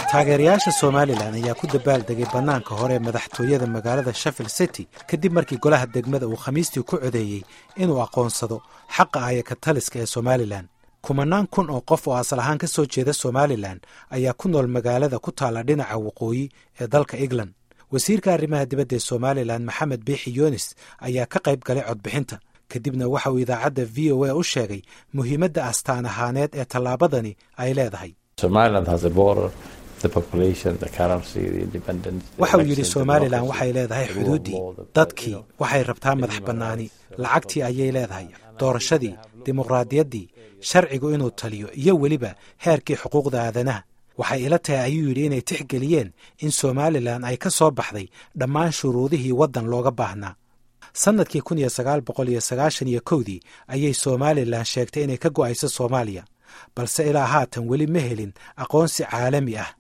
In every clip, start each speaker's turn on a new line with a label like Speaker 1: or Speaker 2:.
Speaker 1: taageerayaasha somalilan ayaa ku dabaaldegay bannaanka hore ee madaxtooyada magaalada sheffield city kadib markii golaha degmada uu khamiistii ku codeeyey inuu aqoonsado xaqa ayaka taliska ee somalilan kumanaan kun oo qof oo asal ahaan ka soo jeeda somalilan ayaa ku nool magaalada ku taalla dhinaca waqooyi ee dalka england wasiirka arrimaha dibadda ee somalilan maxamed biixi yunis ayaa ka qayb galay codbixinta kadibna waxa uu idaacadda v o a u sheegay muhiimadda astaan ahaaneed ee tallaabadani ay leedahay waxa uu yidhi somalilan waxay leedahay xuduuddii dadkii waxay rabtaa madax bannaani lacagtii ayay leedahay doorashadii dimuqraadiyaddii sharcigu inuu taliyo iyo weliba heerkii xuquuqda aadanaha waxay ila tahay ayuu yidhi inay tixgeliyeen in somalilan ay ka soo baxday dhammaan shuruudihii waddan looga baahnaa sannadkii kun iyo sagaal boqol iyo sagaashan iyo kowdii ayay somalilan sheegtay inay ka go'ayso soomaaliya balse ilaa haatan weli ma helin aqoonsi caalami ah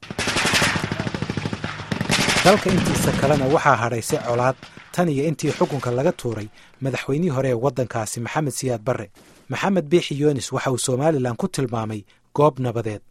Speaker 1: dalka intiisa kalena waxaa hadhaysay colaad tan iyo intii xukunka laga tuuray madaxweynihii hore ee waddankaasi maxamed siyaad barre maxamed biixi yunis waxa uu somalilan ku tilmaamay goob nabadeed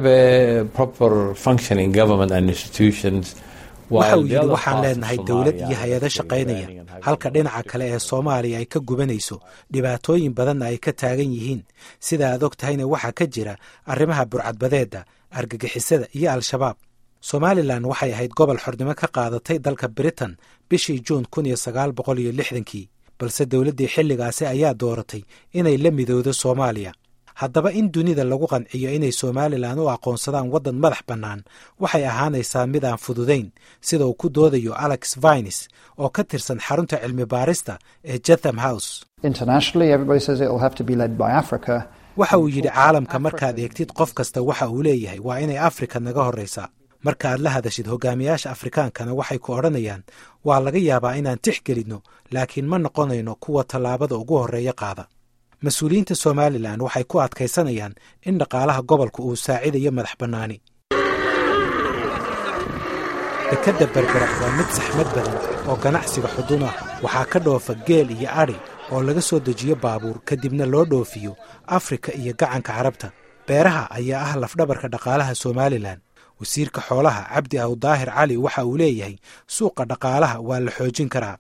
Speaker 1: waxa uu yidhi waxaan leenahay dowlad iyo hay-ado shaqaynaya halka dhinaca kale ee soomaaliya ay ka gubanayso dhibaatooyin badanna ay ka taagan yihiin sida aad og tahayna waxaa ka jira arrimaha burcadbadeedda argagixisada iyo al-shabaab somalilan waxay ahayd gobol xornimo ka qaadatay dalka britain bishii juun kun iyo sagaal boqol iyo lixdankii balse dowladdii xilligaasi ayaa dooratay inay la midowdo soomaaliya haddaba in dunida lagu qanciyo inay somalilan u aqoonsadaan waddan madax bannaan waxay ahaanaysaa mid aan fududayn sida uu ku doodayo alex vines oo ka tirsan xarunta cilmi baarista ee jatham house waxa uu yidhi caalamka markaad eegtid qof kasta waxa uu leeyahay waa inay afrika naga horraysaa marka aad la hadashid hogaamiyaasha afrikaankana waxay ku odhanayaan waa laga yaabaa inaan tix gelinno laakiin ma noqonayno kuwa tallaabada ugu horreeya qaada mas-uuliyiinta somalilan waxay ku adkaysanayaan in dhaqaalaha gobolka uu saacidayo madax bannaani dekedda berbera waa mid saxmad badan oo ganacsiga xudun ah waxaa ka dhoofa geel iyo adhi oo laga soo dejiyo baabuur kadibna loo dhoofiyo afrika iyo gacanka carabta beeraha ayaa ah lafdhabarka dhaqaalaha somalilan wasiirka xoolaha cabdi aw daahir cali waxa uu leeyahay suuqa dhaqaalaha waa la xoojin karaa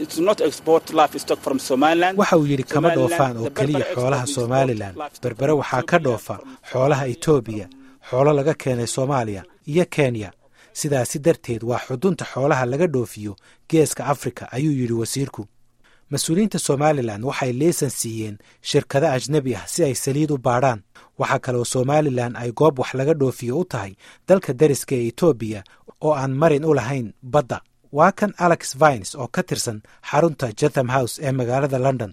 Speaker 1: waxa uu yidhi kama dhoofaan oo keliya xoolaha somalilan berbere waxaa ka dhoofa xoolaha etoobiya xoolo laga keenay soomaaliya iyo kenya sidaasi darteed waa xudunta xoolaha laga dhoofiyo geeska afrika ayuu yidhi wasiirku mas-uuliyiinta somalilan waxay liisan siiyeen shirkado ajnebi ah si ay saliid u baadhaan waxaa kaloo somalilan ay goob wax laga dhoofiyo u tahay dalka dariska ee etoobiya oo aan marin u lahayn badda waa kan alex vines oo ka tirsan xarunta jatham house ee magaalada london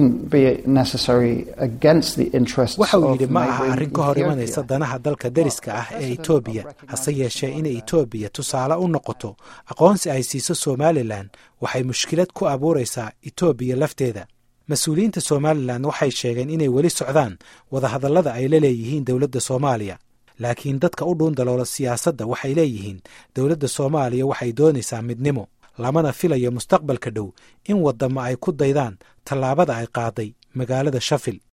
Speaker 1: waxa uu yidhi ma aha arrin ka hor imanaysa danaha dalka deriska ah ee etoobiya hase yeeshee inay etoobiya tusaale u noqoto aqoonsi ay siiso somalilan waxay mushkilad ku abuuraysaa etoobiya lafteeda mas-uuliyiinta somalilan waxay sheegeen inay weli socdaan wadahadallada ay la leeyihiin dowladda soomaaliya laakiin dadka u dhuundaloola siyaasadda waxay leeyihiin dowladda soomaaliya waxay doonaysaa midnimo lamana filayo mustaqbalka dhow in waddamo ay ku daydaan tallaabada ay qaaday magaalada shafil